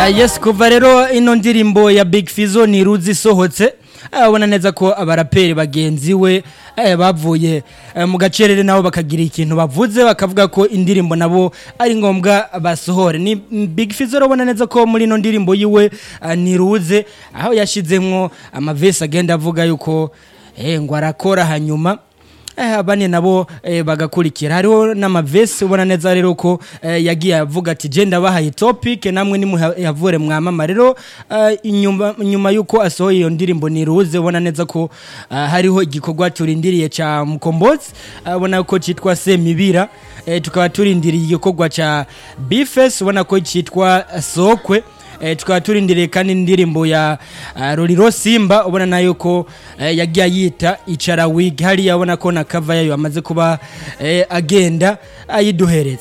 yes kuva rero ino ndirimbo ya big fizo ni ruzi isohotse abona neza ko abaraperi bagenzi we eh, bavuye eh, mu gacerere nabo bakagira ikintu bavuze bakavuga ko indirimbo nabo ari ngombwa basohore ni big fizo urabona neza ko muri ino ndirimbo yiwe eh, ni ruze aho yashizemwo amavesi agenda avuga yuko eh, ngo arakora hanyuma eh, abane nabo eh, bagakurikira hariho n'amavesi ubona neza rero ko eh, yagiye avuga ati je ndabahaye topic namwe nimuhavure mwamama rero eh, inyuma nyuma yuko asohoye iyo ndirimbo niruze ubona neza ko eh, hariho igikorwa turindiriye ca mukombozi eh, ubona ko citwa semibira eh, tukaba turindiriye igikorwa ca bifes ubona ko citwa sokwe eh, tukaba turindiriye kandi indirimbo ya uh, Roriro Simba ubona nayo ko eh, yagiye yita icara wig hariya ubona ko na cover yayo amaze kuba eh, agenda ayiduhereza